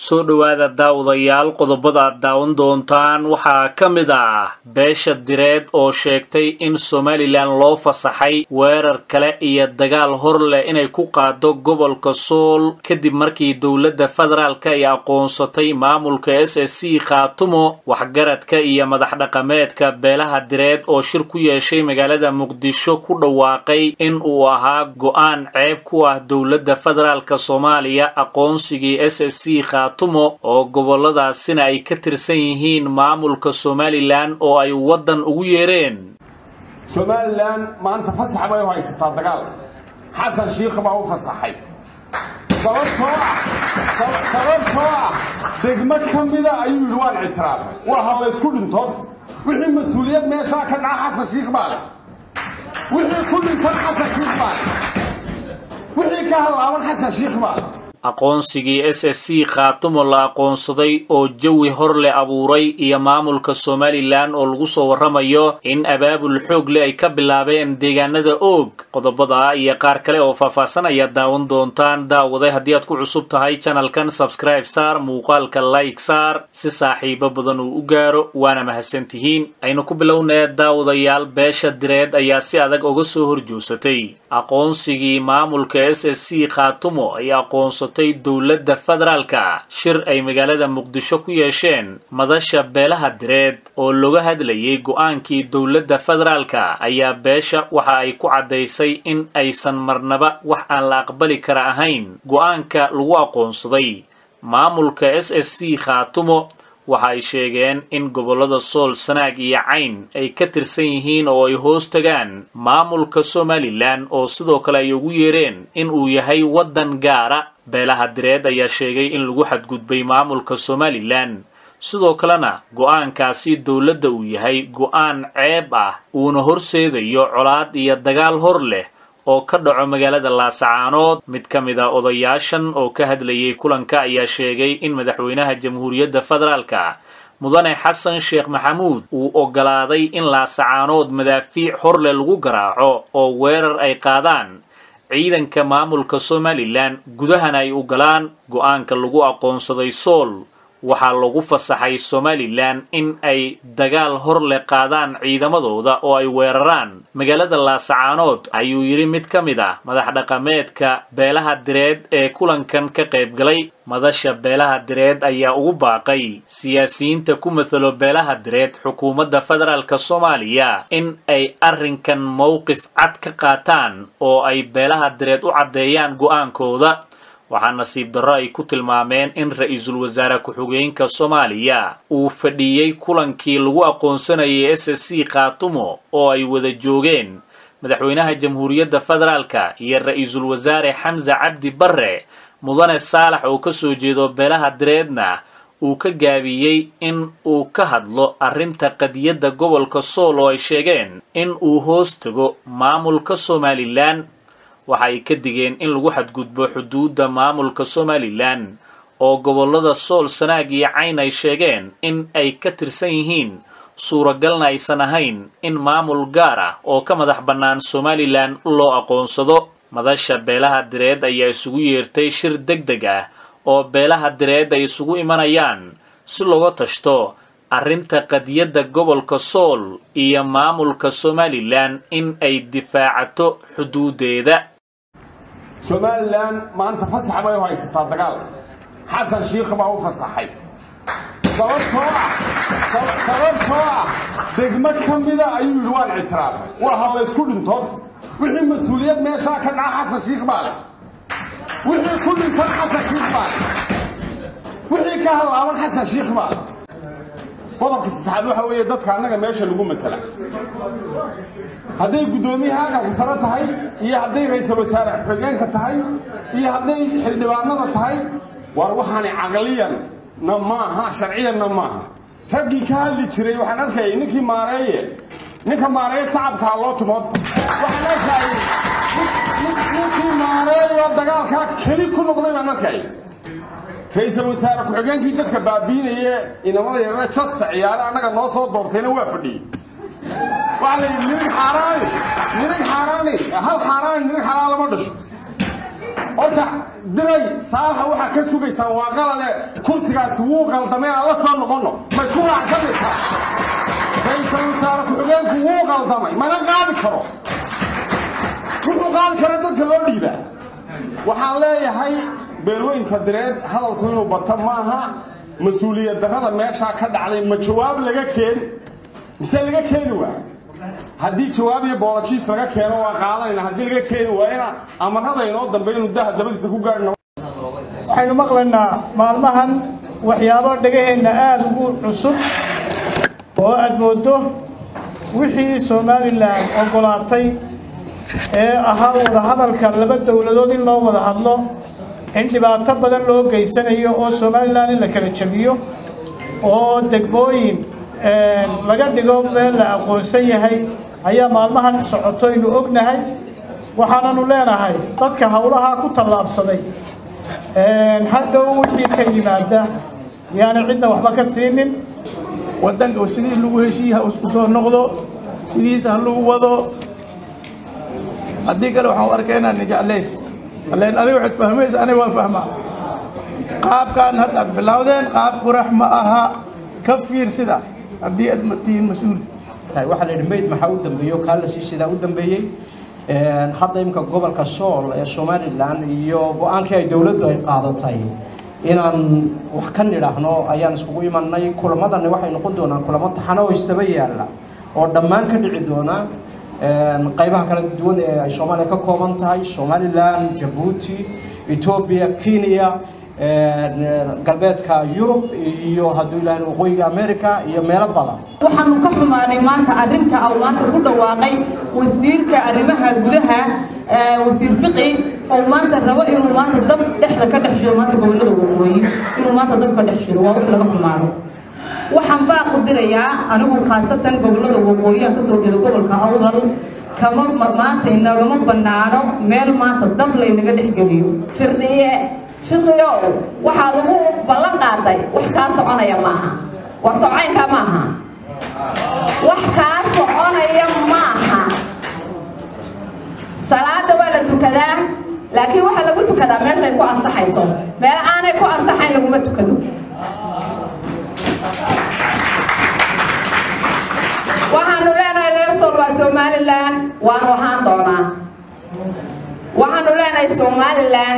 soo dhowaada daawadayaal qodobada aad daawan doontaan waxaa ka mid ah beesha direed oo sheegtay in somalilan loo fasaxay weerar kale iyo dagaal hor leh inay ku qaado gobolka sool kadib markii dowladda federaalka ay aqoonsatay maamulka s s c khaatumo waxgaradka iyo madax dhaqameedka beelaha direed oo shir ku yeeshay magaalada muqdisho ku dhawaaqay in uu ahaa go-aan ceeb ku ah dowladda federaalka soomaaliya aqoonsigii s s c khaatumo oo goboladaasina ay ka tirsan yihiin maamulka somalilan oo ay waddan ugu yeereen somalilan maanta fasax bay u haysataa dagaalka xasan shiikh baa u fasaxay sababtoo ah sababtoo ah degmo ka mida ayuu yidhi waan ictiraafay waa hadlaysku dhintood wixii mas-uuliyad meeshaa ka dhaca xasan shiikh baa leh wixii ku dhintan xasan shiikh baa leh wixii ka halaaban xasan shiikh baa leh aqoonsigii s s c khaatumo la aqoonsaday oo jawi hor leh abuuray iyo maamulka somalilan oo lagu soo warramayo in abaabul xoog leh ay ka bilaabeen deegaanada oog qodobada iyo qaar kale oo faahfaahsan ayaad daawan doontaan daawaday haddii aad ku cusub tahay janalkan sabscribe saar muuqaalka like saar si saaxiibo badan uu u gaaro waana mahadsantihiin aynu ku bilownee daawadayaal beesha direed ayaa si adag uga soo horjoosatay aqoonsigii maamulka s s c khaatumo ay aqoonsatay dowladda federaalka shir ay magaalada muqdisho ku yeesheen madasha beelaha direed oo looga hadlayay go-aankii dowladda federaalka ayaa beesha waxa ay ku caddaysay in aysan marnaba wax aan la aqbali kara ahayn go-aanka lagu aqoonsaday maamulka s s c khaatumo waxa ay sheegeen in gobollada sool sanaag iyo cayn ay ka tirsan yihiin oo ay hoos tagaan maamulka somalilan oo sidoo kale ay ugu yeereen in uu yahay waddan gaara beelaha direed ayaa sheegay in lagu xadgudbay maamulka somalilan sidoo kalena go-aankaasi dowladda uu yahay go-aan ceeb ah uuna horseedayo colaad iyo dagaal hor leh oo ka dhaco magaalada laasacaanood mid ka mid a odayaashan oo ka hadlayay kulanka ayaa sheegay in madaxweynaha jamhuuriyadda federaalka mudane xasan sheekh maxamuud uu oggolaaday in laasacaanood madaafiic horleh lagu garaaco oo weerar ay qaadaan ciidanka maamulka somalilan gudahana ay ogolaan go-aanka lagu aqoonsaday sool waxaa lagu fasaxay somalilan in ay dagaal hor leh qaadaan ciidamadooda oo ay weeraraan magaalada laasacaanood ayuu yidhi mid ka mid ah madax dhaqameedka beelaha direed ee kulankan ka qayb galay madasha beelaha direed ayaa ugu baaqay siyaasiyiinta ku matalo beelaha direed xukuumadda federaalk soomaaliya in ay arrinkan mowqif cad ka qaataan oo ay beelaha direed u caddeeyaan go-aankooda waxaa nasiib darro ay ku tilmaameen in ra-iisul wasaare ku-xigeenka soomaaliya uu fadhiyey kulankii lagu aqoonsanayay s s c khaatumo oo ay wada joogeen madaxweynaha jamhuuriyadda federaalka iyo ra-iisul wasaare xamse cabdi barre mudane saalax oo ka soo jeedo beelaha direedna uu ka gaabiyey in uu ka hadlo arrinta qadiyadda gobolka sool oo ay sheegeen in uu hoos tago maamulka somalilan waxa ay ka digeen in lagu xadgudbo xuduudda maamulka somalilan oo gobollada sool sanaag iyo cayn ay sheegeen in ay ka tirsan yihiin suuragalna aysan ahayn in maamul gaar ah oo ka madax bannaan somalilan loo aqoonsado madasha beelaha direed ayaa isugu yeertay shir deg deg ah oo beelaha direed ay isugu imanayaan si looga tashto arrinta qadiyadda gobolka sool iyo maamulka somalilan in ay difaacato xuduuddeeda somalilan maanta fasax bay u haysataa dagaalka xasan shiikh baa u fasaxay sababtoo ah sababtoo ah degmo ka mida ayuu yidhi waan ictiraafay waa hadlaysku dhintood wixii mas-uuliyad meeshaa ka dhaca xasan shiikh baa leh wixii ku dhintan xasan shiikh baa leh wixii ka halaaban xasan shiikh baa leh qodobka saddexaad waxa weeye dadka annaga meesha lagu matala hadday guddoomiyaha aqalka sare tahay iyo hadday ra-iisul wasaare xigeenka tahay iyo hadday xildhibaanada tahay waar waxaani caqliyan na maaha sharciyanna maaha raggii ka hadli jiray waxaan arkayay ninkii maareeye ninka maareeye sacabkaa loo tumood waxaan arkayay ninkii maareeyo dagaalkaa keli ku noqday baan arkayay ra-iisul wasaare ku-xigeenkii dadka baabiinaye inamada yarare jasta ciyaare annaga noo soo doortayna waa fadhiyey waxaa la yidhi nirig xaaraani nirig xaaraani hal xaaraani nirig xalaal lama dhasho horta diray saalaxa waxaa ka sugaysaan waa qalade kursigaasi wuu qaldamay aan la soo noqonno ma isku raacsanaysaa ra-iisul wasaare ku-xigeenku wuu qaldamay mana qaadi karo wuxuu qaadi kara dadka loo dhiibaa waxaan leeyahay beelweynka direed hadalku inuu bato maaha mas-uuliyad darrada meeshaa ka dhacday ma jawaab laga keen mise laga keeni waa haddii jawaab iyo boolojiis laga keeno waa qaadanayna haddii laga keeni waa inaa amarada inoo dambe inuu daha dabadiisa ku gaadhna waxaynu maqlaynaa maalmahan waxyaabo dhegaheenna aada ugu cusub oo aad mooddo wixii somalilan oggolaatay ee ahaa wadahadalka laba dowladood in loo wada hadlo in dhibaato badan loo geysanayo oo somalilan in la kala jebiyo oo degmooyin laga dhigo meel la aqoonsan yahay ayaa maalmahan socotoynu ognahay waxaananu leenahay dadka howlahaa ku tallaabsaday hadhow wixii ka yimaada yaana cidna waxba ka siinin wadanka sidii lagu heshiiye ha isku soo noqdo sidiisa ha lagu wado haddii kale waxaan u arkaynaa nijeclays len adiga waxaad fahmaysa aniga waan fahmaa qaabkan hadda aad bilowdeen qaab qurax ma aha ka fiirsida haddii aad tihiin mas-uul waxaa la yidhi mayd maxaa u dambeeyo kaa la sii sidaa u dambeeyey hadda imika gobolka sool ee somalilan iyo go-aankii ay dowladdu ay qaadatay inaan wax ka nidhaahno ayaan iskugu imanay kulamadani waxay noqon doonaan kulamo taxano oo isaba yaalla oo dhammaan ka dhici doona qaybaha kala duwan ee ay soomaaliya ka kooban tahay somalilan jabuuti etoobiya kenya galbeedka yurub iyo hadduu ilaahay waqooyiga america iyo meelo badan waxaanu ka xumaanay maanta arrinta uu maanta ku dhawaaqay wasiirka arrimaha gudaha wasiir fiqi oo maanta rabo inuu maanta dab dhexda ka dhex jiro maanta gobollada waqooyi inuu maanta dab ka dhex jiro waa wax laga xumaano waxaan baa qudirayaa anigu khaasatan gobollada waqooyi aan kasoo jeedo gobolka awdal kama maanta inagama bannaano meel maanta dab laynaga dhexgeliyo firdhiye fiqiyow waxaa lagu ballan qaaday wax kaa soconaya maaha wax socaynka maaha wax kaa soconaya maaha salaada waa la tukadaa laakiin waxaa lagu tukadaa meeshay ku ansaxayso meel aanay ku ansaxayn laguma tukado waxaanu leenahay reersool waa somalilan waanu ahaan doonaa waxaanu leenahay somalilan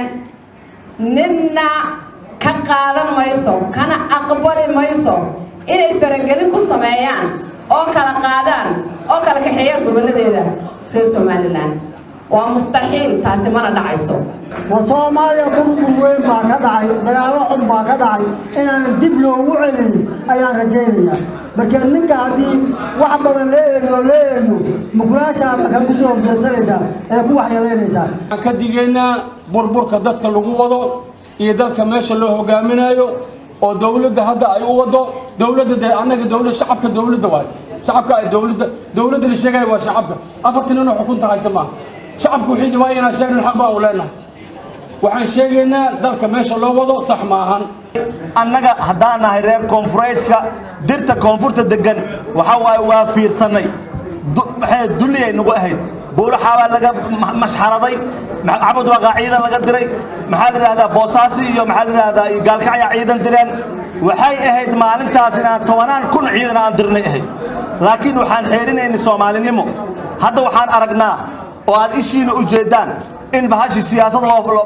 ninna ka qaadan mayso kana aqbali mayso inay faragelin ku sameeyaan oo kala qaadaan oo kala kaxeeyaan goboladeeda reer somalilan waa mustaxiil taasi mana dhacayso war soomaaliya burbur weyn baa ka dhacay dagaalo xun baa ka dhacay inaanan dib loogu celin ayaan rajaynayaa marka ninka haddii wax badan la eegiyo la eegiyo mukulaashaaba kan kusoo horjeedsanaysaa ee ku waxyeelaynaysaa waxaan ka digaynaa burburka dadka lagu wado iyo dalka meesha loo hogaaminayo oo dowladda hadda ay u wado dowladda dee annaga dowlad shacabka dowladda waay shacabka ay dowladda dowladda la sheegaya waa shacabka afartan inuu xukunta haysa maaha shacabku wixii dhibaayo inaan sheegnin xaq baa u leenahay waxaan sheegaynaa dalka meesha loo wado sax ma ahan annaga haddaan nahay reer koonfureedka dirta koonfurta degan waxa waaye waa fiirsannay maxay dulliyay nagu ahayd buulaxaabaa laga mashxaraday cabud waaqaa ciidan laga diray maxaa la yidhahdaa boosaasi iyo maxaa la yidhahdaa gaalkacya ciidan direen waxay ahayd maalintaas inaan tobanaan kun ciidan aan dirnay ahayd laakiin waxaan xeerinaynay soomaalinimo hadda waxaan aragnaa oo aad ishiina u jeedaan in bahashii siyaasad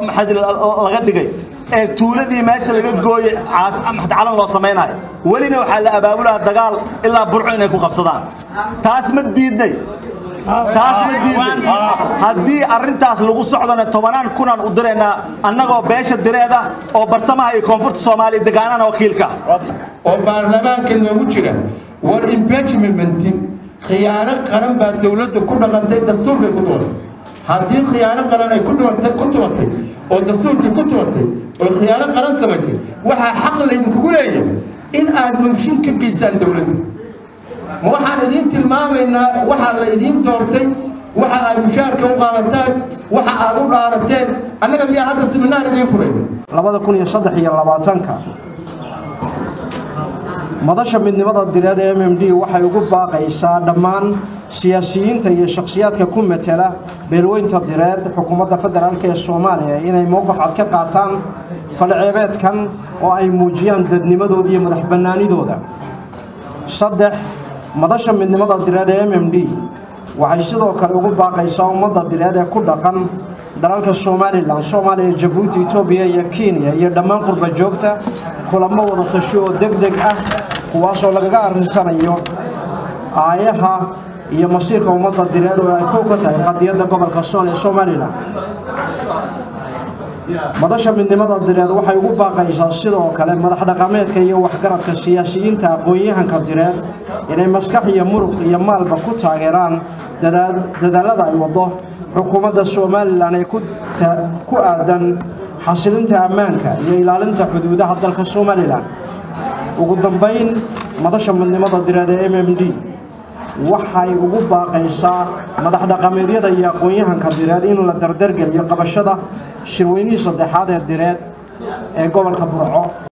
laga dhigay ee tuuladii meesha laga gooyey calan loo samaynayo welina waxaa la abaabulaa dagaal ilaa burco inay ku qabsadaan taas ma diidnay taas ma diidnay haddii arrintaas lagu socdona tobanaan kunaan u diraynaa annagoo beesha direeda oo bartamaha iyo koonfurta soomaaliya degaanana wakiilka oo baarlamaanka noogu jira war impeachment khiyaano qaran baa dowladda ku dhaqantay dastuurkay ku duwantay haddii khiyaano qaran ay ku duwantay ku tuwantay oo dastuurkii ku tuwantay oo khiyaano qaran samaysay waxaa xaq laydinkugu leeyahay in aad mooshin ka geysaan dowladda ma waxaan idiin tilmaamaynaa waxaa la idiin doortay waxa aad mushaarka u qaadataan waxa aad u dhaarateen annaga miyaa hadda siminaar idiin furay labada kun iyo saddex iyo labaatanka madasha midnimada direed ee m m d waxay ugu baaqaysaa dhammaan siyaasiyiinta iyo shakhsiyaadka ku metela beelweynta direed xukuumadda federaalk ee soomaaliya inay mowqif cad ka qaataan falceebeedkan oo ay muujiyaan dadnimadooda iyo madax bannaanidooda saddex madasha midnimada direed ee m m d waxay sidoo kale ugu baaqaysaa ummadda direed ee ku dhaqan dalalka somalilan soomaaliya jabuuti etoobiya iyo kenya iyo dhammaan qurba joogta kulamo wada tashi oo deg deg ah kuwaasoo lagaga arrinsanayo aayaha iyo masiirka ummadda direed oo ay kow ka tahay qadiyadda gobolka sool ee somalilan madasha midnimada direed waxay ugu baaqaysaa sidoo kale madax dhaqameedka iyo waxgaradka siyaasiyiinta aqoon-yahanka direed inay maskax iyo muruq iyo maalba ku taageeraan dadaalada ay wado xukuumadda somalilan ee ku aadan xasilinta ammaanka iyo ilaalinta xuduudaha dalka somalilan ugu dambayn madasha midnimada direed ee m m d waxay ugu baaqaysaa madax dhaqameedyada iyo aqoon-yahanka direed in la dardargeliyo qabashada shirweynihii saddexaad ee direed ee gobolka burco